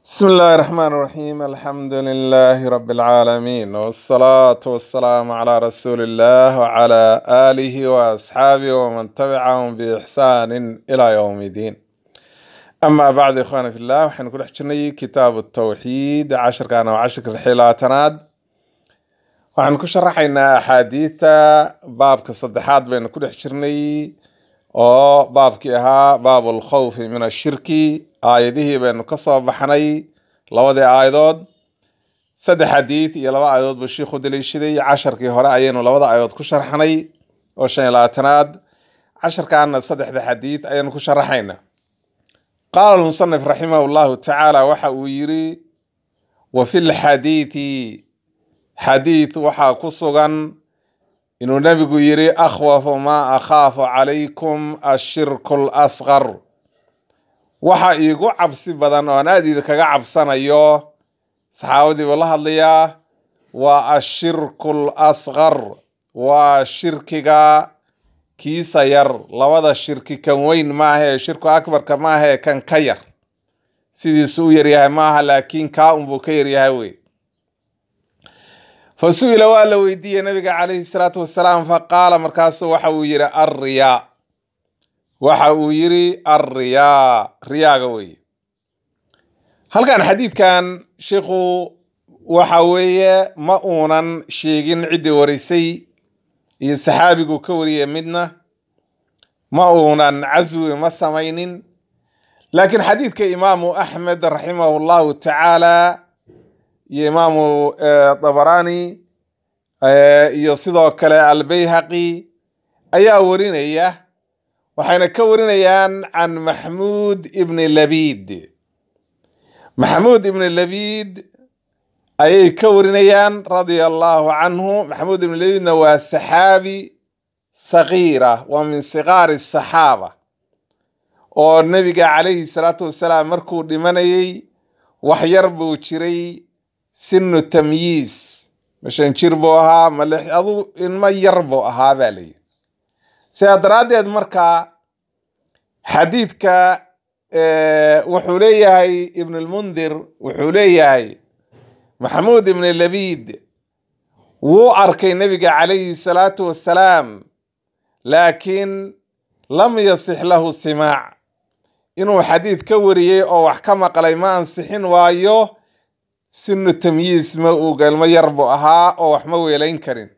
بسم الله الرحمن الرحيم الحمد لله رب العالمين والصلاة والسلام على رسول الله وعلى آله وأصحابه ومن تبعهم بإحسان إلى يوم الدين أما بعد إخواني في الله وحين كل حجرني كتاب التوحيد عشر كان وعشر الحيلاتناد waxaan ku sharaxaynaa axaadiidta baabka saddexaad baynu ku dhex jirnay oo baabkii ahaa baabu lkhawfi min ashirki aayadihii baynu ka soo baxnay labadii aayadood saddex xadiid iyo laba aayadood buu shiikhu daliishaday casharkii hore ayaynu labada aayadood ku sharxnay oo shan iyo labaatanaad casharkaana saddexda xadiid ayaynu ku sharaxaynaa qaala lmusanif raximah llahu tacaala waxa uu yiri wa fi lxadiidi xadiid waxaa ku sugan inuu nebigu yiri akhwafu maa akhaafu calaykum ashirku lasqar waxa iigu cabsi badan oo aan aad idinkaga cabsanayo saxaabadii buu la hadlayaa waa ashirku lasqar waa shirkiga kiisa yar labada shirki kan weyn maaha ee shirku akbarka maaha ee kan ka yar sidiisu u yaryahay maaha laakiin kaa unbuu ka yaryahay wey fa su-ila waa la weydiiyey nabiga calayhi salaatu wasalaam faqaala markaasu waxa uu yiri alriyaa waxa uu yiri alriyaa riyaaga weeye halkan xadiidkan sheikhu waxa weeye ma uunan sheegin ciddii warisay iyo saxaabigu ka wariyay midna ma uunan caswi ma samaynin laakiin xadiidka imaamu axmed raximahu llahu tacaala iyo imaamu dabarani iyo sidoo kale albayhaqi ayaa warinaya waxayna ka warinayaan can maxmuud ibni labid maxamuud ibni labid ayay ka warinayaan radia allahu canhu maxamuud ibni labidna waa saxaabi sagiira waa min sigaari saxaaba oo nebiga calayhi salaatu wasalaam markuu dhimanayay wax yar buu jiray sinu tamyiis mashan jir buu ahaa malix adu ilmo yar buu ahaa baa layidhi sidaa daraaddeed marka xadiidka wuxuu leeyahay ibn lmundir wuxuu leeyahay maxamuud ibn labid wuu arkay nebiga calayhi salaatu wassalaam laakiin lam yasix lahu simaac inuu xadiid ka wariyey oo wax ka maqlay ma ansixin waayo sinu tamyiis ma uu galmo yar buu ahaa oo wax ma weelayn karin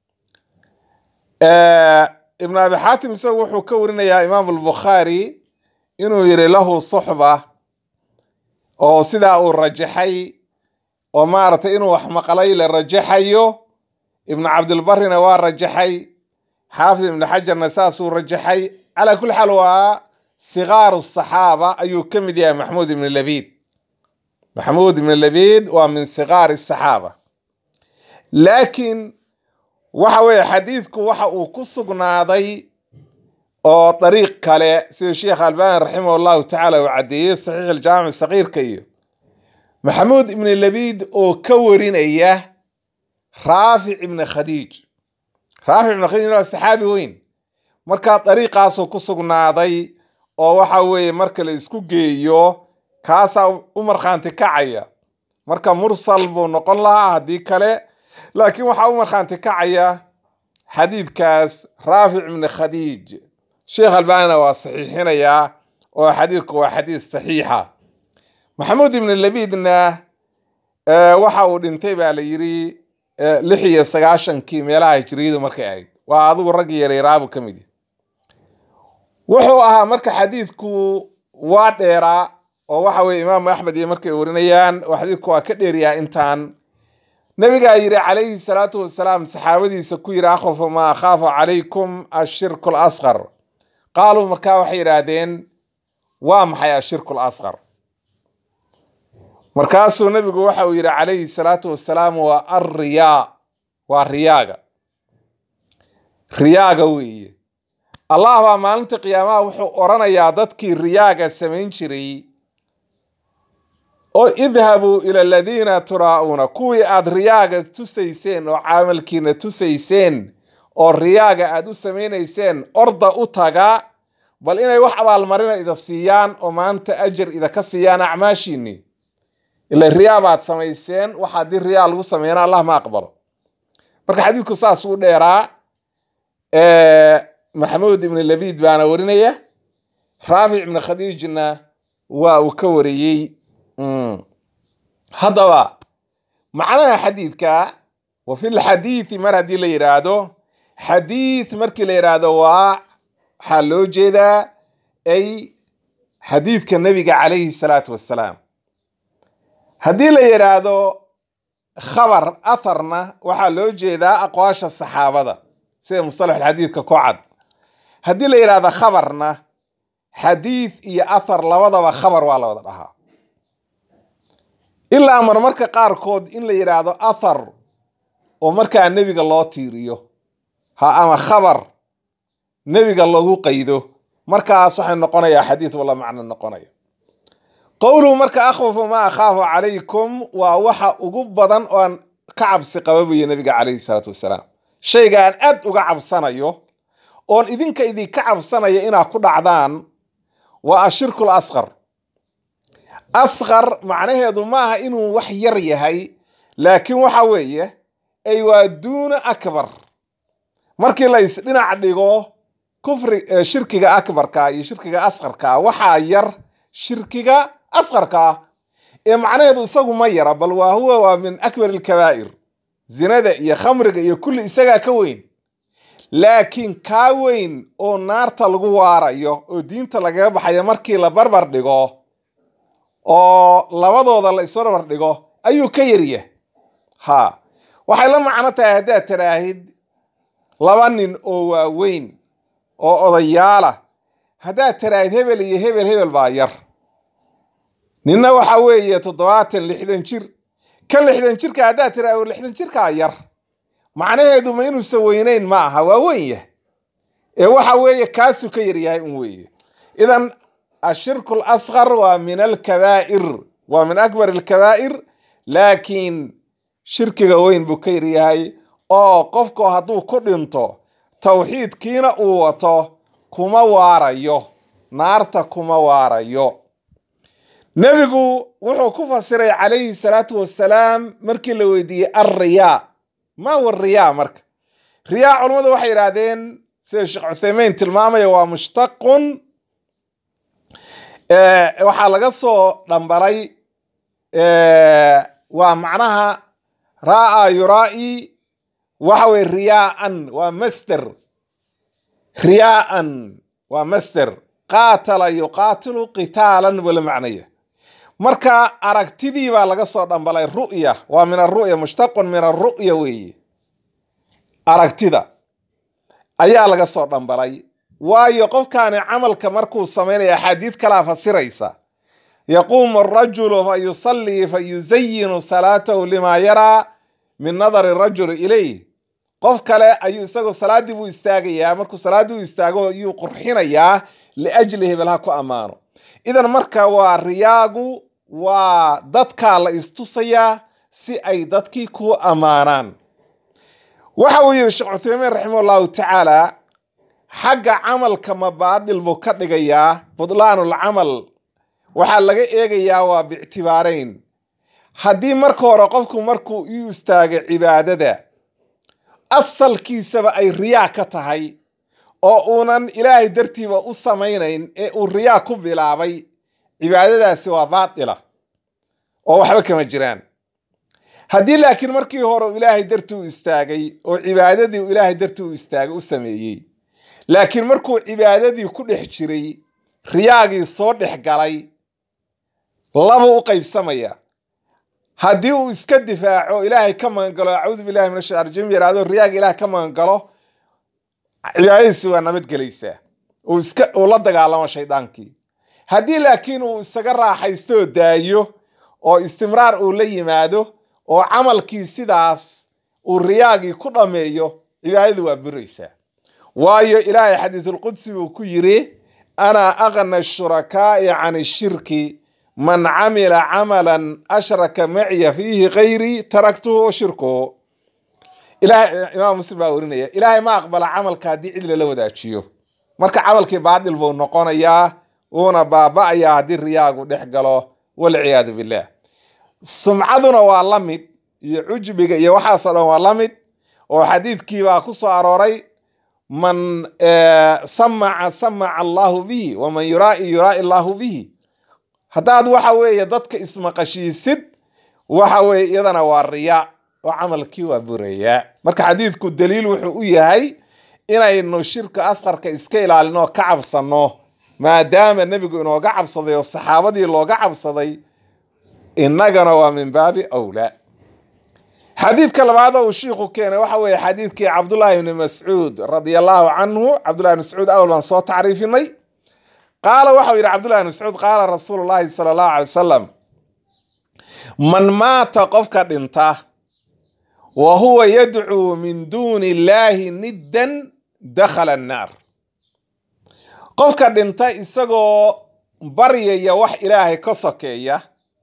ibnu abi xaatim isagu wuxuu ka warinayaa imaam albukhaari inuu yiri lahu suxba oo sidaa uu rajaxay oo maaragtay inuu wax maqlay la rajaxayo ibnu cabdilbarina waa rajaxay xaafid ibnu xajarna saasuu rajaxay calaa kulli xaal waa sigaaru saxaaba ayuu ka mid yahay maxmuud ibnu labid maxamuud ibn labid waa min sigaari saxaaba laakiin waxa weeye xadiidku waxa uu ku sugnaaday oo dariiq kale sida sheekh albani raximah llahu tacaala uu caddeeyey saxiix aljaamic sagiirka iyo maxamuud ibn labid oo ka warinaya raafic ibn khadiij raafic ibn khadiij waa saxaabi weyn markaa dariiqaasuu ku sugnaaday oo waxa weeye marka la isku geeyo kaasaa u markhaanti kacaya marka mursal buu noqon lahaa haddii kale laakiin waxaa u markhaanti kacaya xadiidkaas raafic ibni khadiij sheekh albanina waa saxiixinayaa oo xadiidku waa xadiid saxiixa maxamuud ibni labidna waxa uu dhintay baa la yiri lix iyo sagaashankii meelaha hijriyadu markay ahayd waa adigu raggii yareeraabu ka mid wuxuu ahaa marka xadiidku waa dheeraa oo waxa weye imaamu axmed iyo markay warinayaan oo xadiidku waa ka dheeryaha intaan nabigaa yiri calayhi salaatu wasalaam saxaabadiisa ku yiri akhwafu maa akhaafu calaykum ashirku lasqar qaaluu markaa waxay yidhaahdeen waa maxay ashirku lasqar markaasuu nabigu waxa uu yidhi calayhi salaatu wasalaam waa alriyaa waa riyaaga riyaaga weeye allah baa maalinta qiyaamaha wuxuu oranayaa dadkii riyaaga samayn jiray oo idhabuu ila aladiina turaa'uuna kuwii aad riyaaga tusayseen oo caamalkiina tusayseen oo riyaaga aad u samaynayseen orda u taga bal inay wax abaalmarina ida siiyaan oo maanta ajar idaka siiyaan acmaashiinni ila riyaa baad samayseen waxa haddii riyaa lagu sameeyana allah ma aqbalo marka xadiidku saas uu dheeraa maxamuud ibn labid baana warinaya raafic ibn khadiijna waa uu ka wariyey haddaba macnaha xadiidka wa fi lxadiidi mar haddii la yidhaahdo xadiid markii la yidhaahdo waa waxaa loo jeedaa ay xadiidka nebiga calayhi salaatu wassalaam haddii la yidhaahdo khabar atharna waxaa loo jeedaa aqwaasha saxaabada sida musalaxulxadiidka ku cad haddii la yidhaahdo khabarna xadiid iyo athar labadaba khabar waa la wada dhahaa ilaa marmarka qaarkood in la yidhaahdo athar oo markaa nebiga loo tiiriyo ha ama khabar nebiga lagu qaydo markaas waxay noqonayaa xadiid wala macno noqonaya qowluhu marka akhwafu ma akhaafu calaykum waa waxa ugu badan oo aan ka cabsi qaba buyo nebiga calayhi salaatu wasalaam shayga aan aad uga cabsanayo oon idinka idinka cabsanaya inaad ku dhacdaan waa ashirku lasqar asqar macnaheedu maaha inuu wax yar yahay laakiin waxa weeye ay waa duuna akbar markii la isdhinac dhigo kufri shirkiga akbarka iyo shirkiga asqarka waxaa yar shirkiga asqarka ee macnaheedu isagu ma yara bal waa huwa waa min akbar alkabaa'ir zinada iyo khamriga iyo kulli isagaa ka weyn laakiin kaa weyn oo naarta lagu waarayo oo diinta lagaga baxayo markii la barbar dhigo oo labadooda la isbarbar dhigo ayuu ka yarya ha waxay la macno tahay haddaad tiraahid laba nin oo waaweyn oo odayaala haddaad tiraahid hebel iyo hebel hebel baa yar ninna waxa weeye toddobaatan lixdan jir ka lixdan jirka haddaad tiraahid lixdan jirkaa yar macnaheedu ma inuusan weynayn ma aha waa weyn yah ee waxa weeye kaasuu ka yaryahay un weeye idan ashirku lasqar waa min alkabaa'ir waa min akbar alkabaa'ir laakiin shirkiga weyn buu ka yaryahay oo qofku hadduu ku dhinto tawxiidkiina uu wato kuma waarayo naarta kuma waarayo nebigu wuxuu ku fasiray calayhi salaatu wasalaam markii la weydiiyey alriyaa ma wa riyaa marka riyaa culammadu waxay yidhaahdeen sida sheekh cuthaymeyn tilmaamaya waa mushtaqun waxaa laga soo dhambalay waa macnaha ra'a yuraa'i waxa weye riyaaan waa master riyaaan waa master qaatala yuqaatilu qitaalan wala macnaya marka aragtidii baa laga soo dhambalay ru'ya waa min aru'ya mushtaqun min aru'ya weeye aragtida ayaa laga soo dhambalay waayo qofkaani camalka markuu samaynaya axaadiid kalaa fasiraysa yaquumu arajulu fa yusallii fa yuzayinu salaatahu limaa yaraa min nadari rajuli ilayh qof kale ayuu isagoo salaaddii buu istaagayaa markuu salaaddii u istaago ayuu qurxinayaa liajli hebel ha ku ammaano idan marka waa riyaagu waa dadkaa la istusayaa si ay dadkii ku ammaanaan waxa uu yidhi sheekh cuthaymiin raximah allahu tacaala xagga camalka ma baadil buu ka dhigayaa budlaanulcamal waxaa laga eegayaa waa biictibaarayn haddii marka hore qofku markuu u istaago cibaadada asalkiisaba ay riyaa ka tahay oo uunan ilaahay dartiiba u samaynayn ee uu riyaa ku bilaabay cibaadadaasi waa baatila oo waxba kama jiraan haddii laakiin markii hore uu ilaahay dartii u istaagay oo cibaadadii uu ilaahay dartii u istaagay u sameeyey laakiin markuu cibaadadii ku dhex jiray riyaagii soo dhex galay labuu u qaybsamaya haddii uu iska difaaco ilaahay ka magangalo acuudu billahi min ashaitan rajim yaraado riyaaga ilaah ka magangalo cibaadadiisi waa nabadgelaysaa uu iska uu la dagaalamo shaydaankii haddii laakiin uu isaga raaxaysto daayo oo istimraar uu la yimaado oo camalkii sidaas uu riyaagii ku dhammeeyo cibaadadu waa buraysaa waayo ilaahay xadiisulqudsi buu ku yidhi ana aqna shurakaa'i can ishirki man camila camalan ashraka maciya fiihi kayrii taraktuhu wa shirkuhu imaam muslim baa warinaya ilaahay ma aqbala camalka haddii cid lala wadaajiyo marka camalkii baadil buu noqonayaa uuna baaba'ayaa haddii riyaagu dhex galo walciyaadu billah sumcaduna waa la mid iyo cujbiga iyo waxaasoo dhan waa la mid oo xadiidkii baa ku soo arooray man samaca samaca allahu bihi waman yuraai yuraai allahu bihi haddaad waxa weeye dadka ismaqashiisid waxa weeye iyadana waa riyaa oo camalkii waa burayaa marka xadiidku daliil wuxuu u yahay inaynu shirka asqarka iska ilaalino oo ka cabsanno maadaama nebigu inooga cabsaday oo saxaabadii looga cabsaday innagana waa min baabi awlaa xadiidka labaad oo uu shiikhu keenay waxa weeye xadiidkii cabdullaahi ibni mascuud radia allahu canhu cabdullahi ibn mascuud awal baan soo tacriifinay qaala waxau yidhi cabdullahi ibn mascuud qaala rasuulu llaahi sala allahu alay wasalam man maata qofka dhinta wa huwa yadcuu min duuni illaahi niddan dakhala annaar qofka dhinta isagoo baryaya wax ilaahay ka sokeeya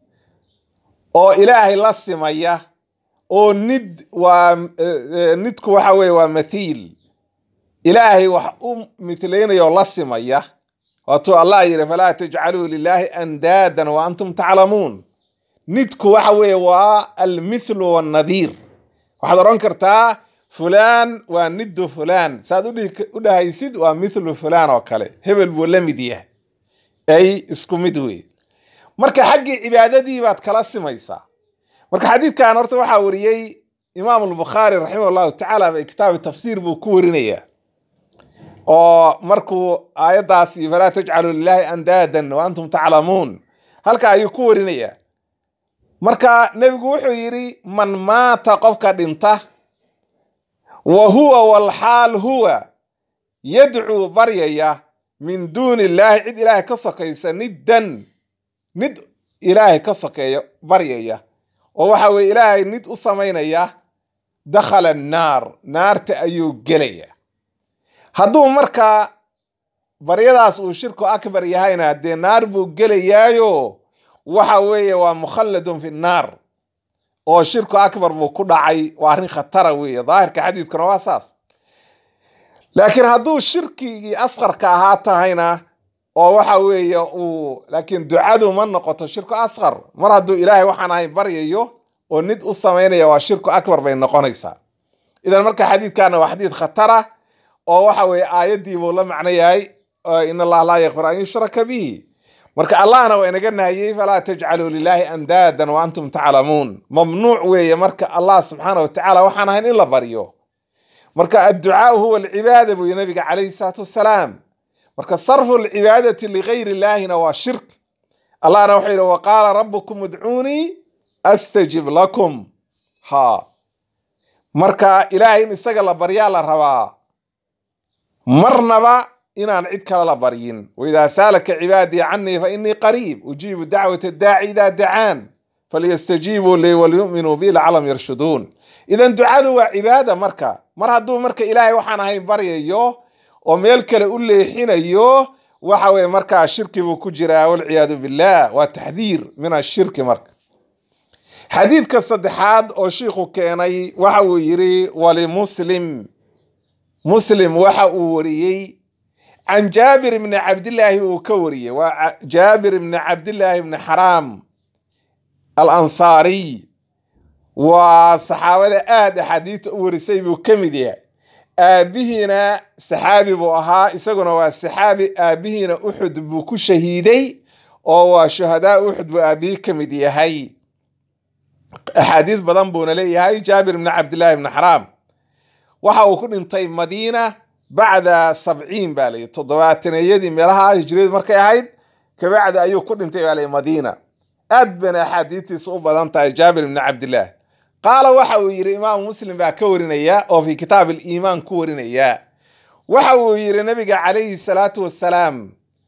oo ilaahay la simaya oo nid waa nidku waxa weeye waa mathiil ilaahay wax u mitlaynaya oo la simaya waatuu allah yidhi falaa tajcaluu lilaahi andaadan wa antum taclamuun nidku waxa weeye waa almithlu wannadiir waxaad odhan kartaa fulaan waa niddu fulaan saad u dhahaysid waa mithlu fulaan oo kale hebel buu la mid yahay ay isku mid wey marka xaggii cibaadadii baad kala simaysaa marka xadiidkan horta waxaa wariyey imaam albukhaari raximah allahu tacaala bay kitaabi tafsiir buu ku warinayaa oo markuu aayaddaas iyo falaa tajcaluu lilaahi andaadan wa antum taclamuun halka ayuu ku warinayaa marka nebigu wuxuu yidhi man maata qofka dhinta wa huwa walxaal huwa yadcuu baryaya min duuni illaahi cid ilaahay ka sokaysa niddan nid ilaahay ka sokeeya baryaya oo waxa weye ilaahay nid u samaynaya dakhala annaar naarta ayuu gelaya hadduu markaa baryadaas uu shirku akbar yahayna dee naar buu gelayaayo waxa weeye waa mukhalladun fi nnaar oo shirku akbar buu ku dhacay waa arrin khatara weeye daahirka xadiidkuna waa saas laakiin hadduu shirkigii asqarka ahaa tahayna oo waxa weeye uu laakiin ducadu ma noqoto shirku asqar mar hadduu ilaahay waxaan ahayn baryayo oo nid u samaynaya waa shirku akbar bay noqonaysaa idan marka xadiidkana waa xadiid khatara oo waxa weeye aayaddii buu la macno yahay in allaha laa yakfir an yushraka bihi marka allahna waa inaga nahiyey falaa tajcaluu lilaahi andaadan wa antum taclamuun mamnuuc weeye marka allah subxaana watacaala waxaan ahayn in la baryo marka adducaau huwa alcibaada buu nabiga calayhi salaatu wassalaam marka sarfu alcibaadati ligayri illaahina waa shirk allahna wuxuu yidhi waqaala rabukum udcuunii astajib lakum ha marka ilaahay in isaga la baryaa la rabaa marnaba inaan cid kale la baryin waidaa saalaka cibaadii canii fa inii qariib ujiibu dacwata daaci idaa dacaan falyastajiibuu lii walyuminuu bi laclam yarshuduun idan ducadu waa cibaada marka mar hadduu marka ilaahay waxaan ahayn baryayo oo meel kale u leexinayo waxa weye markaa shirki buu ku jiraa walciyaadu billah waa taxdiir min ashirki marka xadiidka saddexaad oo shiikhu keenay waxa uu yidhi walimuslim muslim waxa uu wariyey can jaabir ibni cabdillaahi uu ka wariyey waa jaabir ibni cabdillaahi ibni xaraam alansaariy waa saxaabada aada axaadiista u warisay buu ka mid yahay aabihiina saxaabi buu ahaa isaguna waa saxaabi aabihiina uxud buu ku shahiiday oo waa shuhadaa uxud buu aabihii ka mid yahay axaadiis badan buuna leeyahay jaabir ibni cabdillaahi ibni xaraam waxa uu ku dhintay madiina bacda sabciin baa layihi toddobaataneyadii meelaha hijriyadu markay ahayd kabacdi ayuu ku dhintay baa layihi madiina aad bayna axaadiistiisa u badan tahay jaabir ibni cabdillaah qaala waxa uu yidhi imaamu muslim baa ka warinaya oo fi kitaab aliimaan ku warinaya waxa uu yidhi nabiga calayhi salaatu wassalaam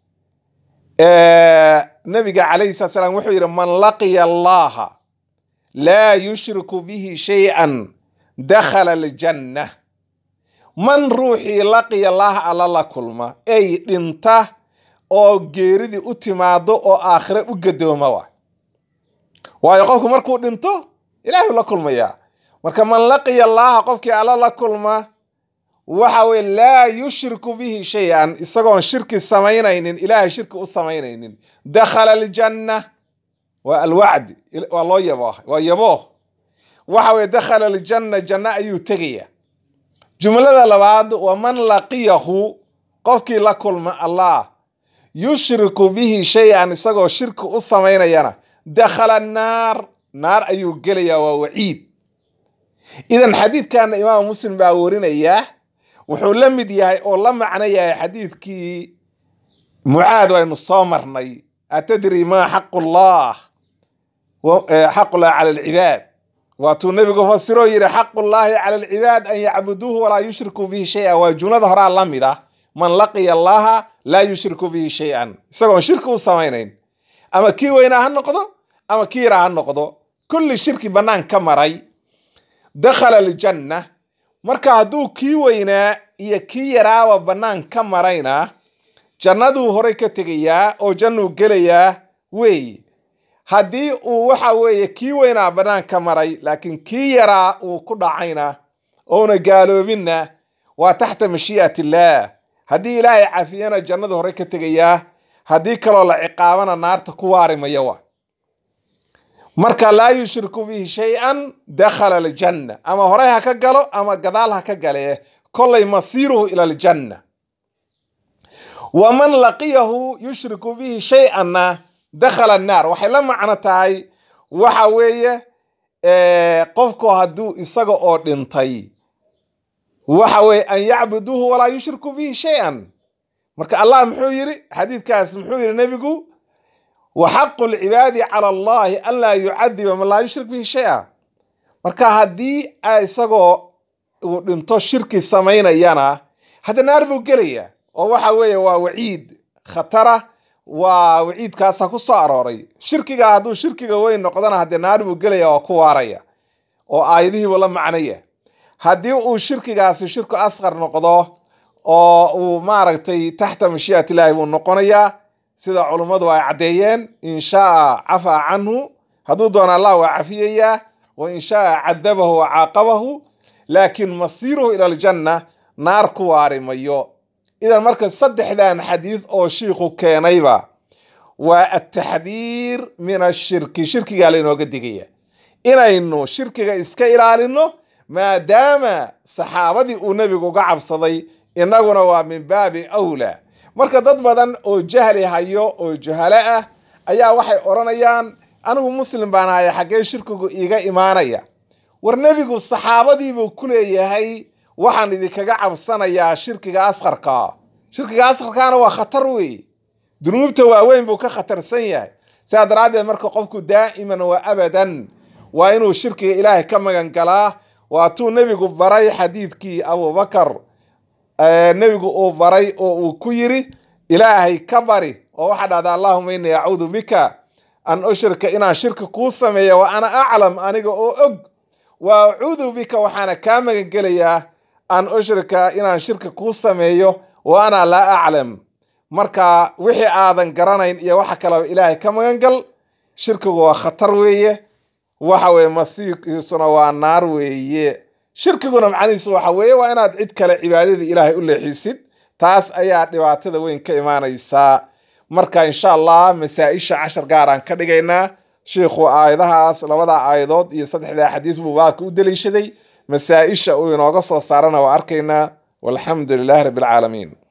nabiga calayhi salatu salaam wuxuu yidhi man laqiya allaha laa yushriku bihi shay-an dakhala aljanna man ruuxii laqiya allaha alla la kulma ey dhinta oo geeridii u timaado oo aakhire u gadooma wa waayo qofku markuu dhinto ilaahay la kulmayaa marka man laqiya allaha qofkii alla la kulma waxa weye laa yushriku bihi shay-an isagoon shirki samaynaynin ilaahay shirki u samaynaynin dakhala aljanna waa alwacdi waa loo yabo waa yabo waxa weye dakhala aljanna janno ayuu tegaya jumlada labaad waman laqiyahu qofkii la kulma allah yushriku bihi shay-an isagoo shirki u samaynayana dakhala naar naar ayuu gelayaa waa waciid idan xadiidkana imaam muslim baa warinaya wuxuu la mid yahay oo la macno yahay xadiidkii mucaad waynu soo marnay atadri maa xaqu llah xaqullah cala alcibaad waatuu nebigu fasiroo yidhi xaqullaahi cala alcibaad an yacbuduuhu walaa yushrikuu bihi shay-an waa jumlada horaa la mid ah man laqiya allaha laa yushriku bihi shay-an isagoon shirki u samaynayn ama kii weynaa ha noqdo ama kii yaraa ha noqdo kulli shirki bannaan ka maray dakhala aljanna marka hadduu kii weynaa iyo kii yaraaba bannaan ka marayna jannaduu horey ka tegayaa oo jannuu gelayaa weeye haddii uu waxa weeye kii weynaa bannaan ka maray laakiin kii yaraa uu ku dhacayna ouna gaaloobinna waa taxta mashii'at illaah haddii ilaahay cafiyana jannadu horey ka tegayaa haddii kaloo la ciqaabana naarta ku waarimaya waa marka laa yushriku bihi shay-an dakhala aljanna ama horey ha ka galo ama gadaal ha ka gale kollay masiiruhu ila aljanna waman laqiyahu yushriku bihi shay-anna dakhala annaar waxay la macno tahay waxa weeye qofku hadduu isaga oo dhintay waxa weye an yacbuduuhu walaa yushriku bihi shay-an marka allah muxuu yidhi xadiidkaas muxuu yidhi nebigu wa xaqu lcibaadi cala allahi an laa yucadiba man laa yushrik bihi shay-a marka haddii isagoo uu dhinto shirki samaynayana hadda naar buu gelaya oo waxa weeye waa waciid khatara waa waciidkaasa ku soo arooray shirkiga hadduu shirkiga weyn noqdona haddee naar buu gelaya oo ku waaraya oo aayadihiibu la macnaya haddii uu shirkigaasi shirku asqar noqdo oo uu maaragtay taxta mashii'at illaahi buu noqonayaa sida culummadu ay caddeeyeen in shaa cafaa canhu hadduu doono allah waa cafiyayaa wa in shaa cadabahu wa caaqabahu laakiin masiiruhu ila aljanna naar ku waari mayo idan marka saddexdan xadiid oo shiikhu keenayba waa ataxdiir min ashirki shirkigaa lainooga digaya inaynu shirkiga iska ilaalino maadaama saxaabadii uu nebigu uga cabsaday innaguna waa min baabi awlaa marka dad badan oo jahli hayo oo juhalo ah ayaa waxay odhanayaan anigu muslim baan ahaya xaggee shirkigu iiga imaanaya war nebigu saxaabadiibuu ku leeyahay waxaan idinkaga cabsanayaa shirkiga asqarka shirkiga asqarkaana waa khatar weeye dunuubta waaweyn buu ka khatarsan yahay sidaa daraaddeed marka qofku daa'iman wa abadan waa inuu shirkiga ilaahay ka magan galaa waatuu nebigu baray xadiidkii abubakar nebigu uu baray oo uu ku yiri ilaahay ka bari oo waxaa dhahda allahuma innii acuudu bika an ushrika inaan shirki kuu sameeya wa ana aclam aniga oo og wa acuudu bika waxaana kaa magan gelayaa an ushrika inaan shirki kuu sameeyo wa ana laa aclam marka wixii aadan garanayn iyo waxa kaleba ilaahay ka magan gal shirkigu waa khatar weeye waxa weye masiirkiisuna waa naar weeye shirkiguna macnihiisu waxa weeye waa inaad cid kale cibaadadii ilaahay u leexisid taas ayaa dhibaatada weyn ka imaanaysaa marka insha allah masaa-isha cashar gaaraan ka dhigaynaa sheikhu aayadahaas labada aayadood iyo saddexdaa xadiis buu baaka u daliishaday masaa-isha uu inooga soo saarana waa arkaynaa walxamdu lilahi rabbi alcaalamiin